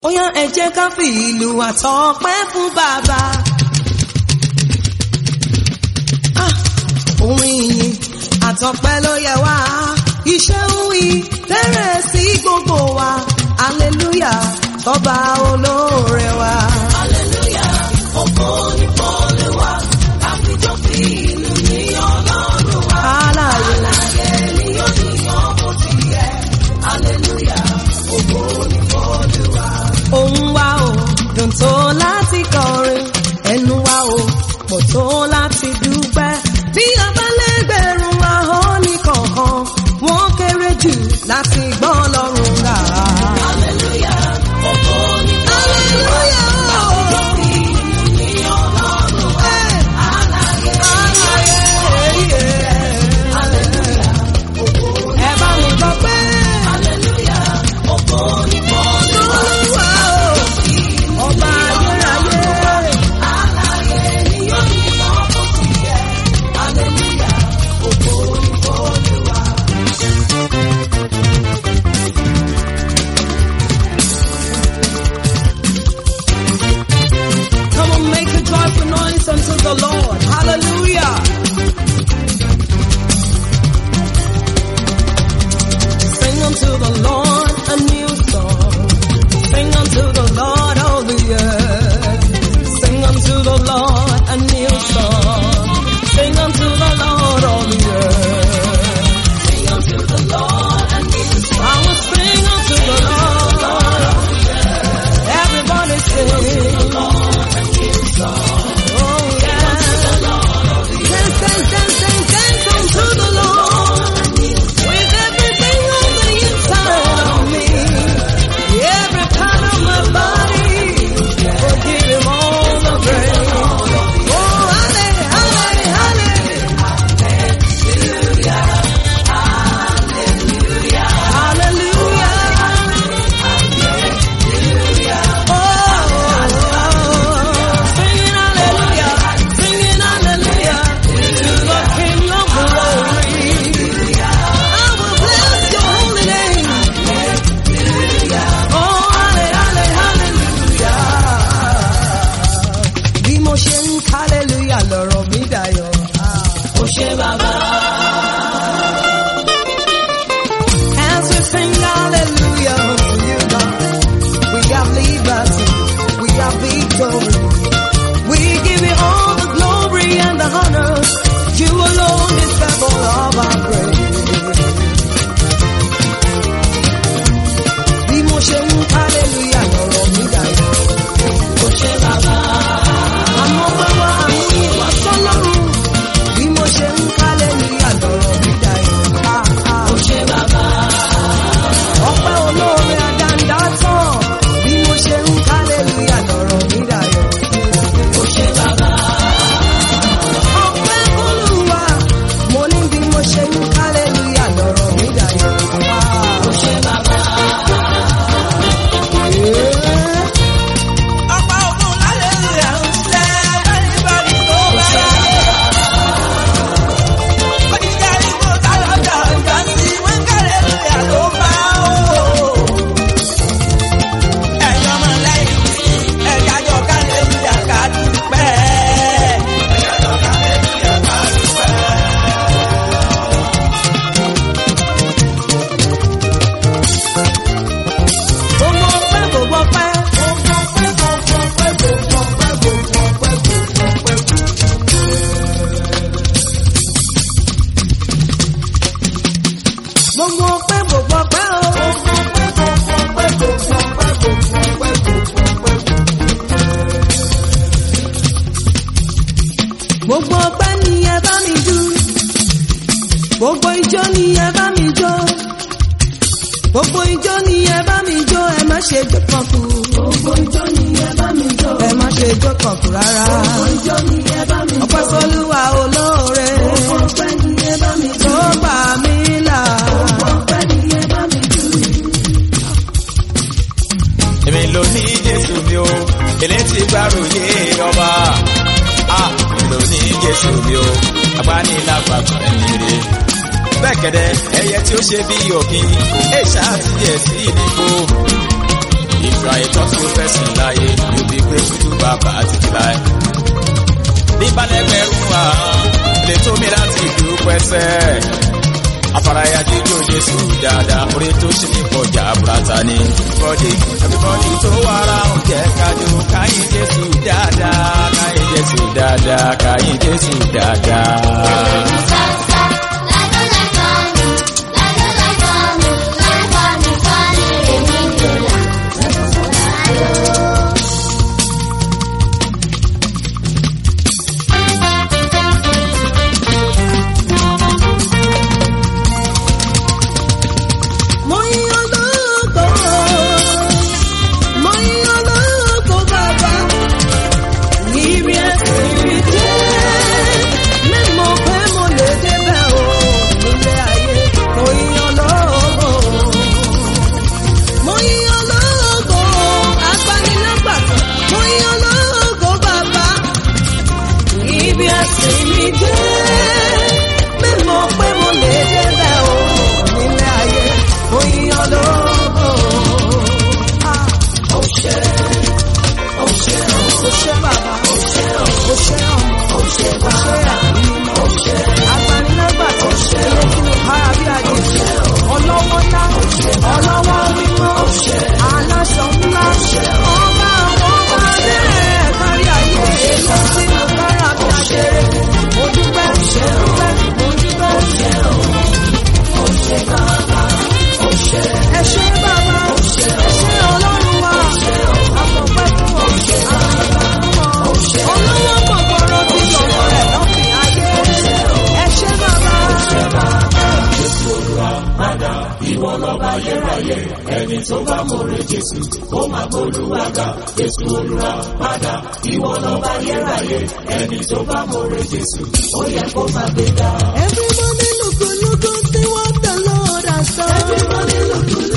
ó yá ẹ jẹ́ ká fi ìlú àtọpẹ́ fún bàbá. Ah, orin ìyìn àtọpẹ́ ló yẹ wá iṣẹ́ ń wí tẹ́rẹ̀ sí gbogbo wa hallelujah ọba olóore wa. Hallelujah, ògo ni f'Olúwa, káfíjọ́ fi ìlú ní Ọlọ́run wa. Alààyè Láyé ni yóò níyàn bó ti yẹ. Hallelujah, ògo ni f'Olúwa. òun wa o dùn tó láti kọrin ẹnu wa o pọ̀ tó láti dúpẹ́ bí a bá lẹ́gbẹ̀rún ahọ́n ní kọ̀ọ̀kan wọ́n kéré jù láti gbọ́ lọ́rùn gà. Hallelujah, ògo ni Hallelujah. káfíjọ́ fi ìlú ní Ọlọ́run wa. Láyé Hallelujah, ògo ni Ẹ bá mi gbọ́ pé Hallelujah, ògo ni f'Olúwa. Olúwa o, ọba ayérayé. Láyé ni yóò níyàn bó ti yẹ. Hallelujah, ògo ni f'Olúwa. Come on, make a joyful noise unto the Lord. Hallelujah. Sing unto the Lord a new song. Sing unto the Lord all the earth. Sing unto the Lord a new song. Sing unto the Lord all the earth. Sing unto the Lord a new song. I will sing unto the Lord. Everybody sing. Oh yeah. Dance, dance, dance, dance, dance unto the Lord. With everything on the inside of me. Every part of my body. will give him all the praise. Oh, halle, halle, halle. Hallelujah. Oh, singing hallelujah, singing hallelujah to the King of Glory. I will bless your holy name. Oh, halle, halle, hallelujah. Bí mo ṣe ń hallelujah lọ̀rọ̀ mi dayọ̀. Ó ṣé bàbá. As we sing hallelujah to you, God, we have liberty, we have victory. We give you all the glory and the honor. You alone deserve all of our praise. Bí mo ṣe ń hallelujah lọ̀rọ̀ mi dayọ̀. Ó ṣé bàbá. Àmọ́ pé wá àmú ìwà sọ́lọ́run. Bí mo ṣe ń hallelujah lọ̀rọ̀ mi dayọ̀. Ah, ah. Ó ṣé bàbá. ọpẹ́ olóore àdáńdá tán bí mo ṣe ń hallelujah lọ̀rọ̀ mi dayọ̀. Ó ṣé bàbá. ọpẹ́ olúwa mo ní bí mo ṣe ń hallelujah lọ̀rọ̀ mi dayọ̀. Ó ṣé bàbá. ọpẹ́ ògùn hallelujah ń ṣe everybody tó bá yá. Oníjà ìbò tálọ́jà ìgbà sí wọ́n hallelujah ló bá o. ẹ̀yin ọmọ lẹ́yìn ẹ̀yà jọ hallelujah ká dúpẹ́. Gbogbo ọpẹ́ gbogbo ọpẹ́. Gbogbo ọpẹ́ gbogbo ọpẹ́ o. Gbogbo ọpẹ́ ni ẹ bá mi dù. Gbogbo ijó ni ẹ bá mi jó. Gbogbo ijó ni ẹ bá mi jó. Ẹ má ṣe jó kan kù. Gbogbo ijó ni ẹ bá mi jó. Ẹ má ṣe jó kan kù rárá. Gbogbo ijó ni ẹ bá mi jó. Ọpẹ́ sọ́lúwa olóore. Gbogbo ọpẹ́ ni ẹ bá mi jó. Tó gbà mí là. Gbogbo ọpẹ́ ni ẹ bá mi jó. èmi ló ní jésù mi o elétí gbàròyé ọba a èmi ló ní jésù mi o agbanilágbàgbọ́ ẹni rè bẹ́ẹ̀ kẹ́dẹ́ ẹyẹ tí ó ṣe bí òkín èṣà ti yẹ sí ìdìbò If you are a thoughtful person láyé, you be grateful to bàbá títí láyé. Níbalẹ̀gbẹ̀rún àhán, lè tó mi láti dúpẹ́ sẹ́. Afárayá jíjó Jésù dáadáa, orí tó ṣe ní pọ̀jà burata ni. Bọ́dé everybody tó wà ra oúnjẹ kájọ káyìn Jésù dáadáa, káyìn Jésù dáadáa, káyìn Jésù dáadáa. Mo yan lógo, mo yan lógo bàbá, níbi ẹ̀sìn mi jẹ́, mímọ̀ pé mo lè débẹ̀ o, nílé ayé, mo yan lógo. Mo yan lógo, agbanilágbàtàn, mo yan lógo bàbá, níbi ẹ̀sìn mi jẹ́, mímọ̀ pé mo lè débẹ̀ o, nílé ayé, mo yan lógo. Ah, ó ṣe, ó ṣe, ó ṣe bàbá, ó ṣe, ó ṣe ọmọ, ó ṣe bàbá, ó ṣe agbanilágbàtàn, ó ṣe lókùnrin kára bí ajé, ọlọ́wọ́ ńlá, ọlọ́wọ́ mímọ́, aláṣọ ńlá, ọba àwọn ọba bẹ́ẹ̀ kárí ayé, èlò sínú kára bí ajé, mo dúpẹ́, mo dúpẹ́, mo dúpẹ́, ẹ ṣé bàbá, ẹ ṣé ọlọ́run wa, àfọ̀pẹ́ fún ọ, àfọ̀pẹ́ fún ọ, olówó kọ̀kọ̀rọ̀ tí yọ̀wọ̀ rẹ̀ lọ́fìn ayé, ẹ ṣé bàbá. Everybody look good, look good, see what the Lord has done. Everybody look good,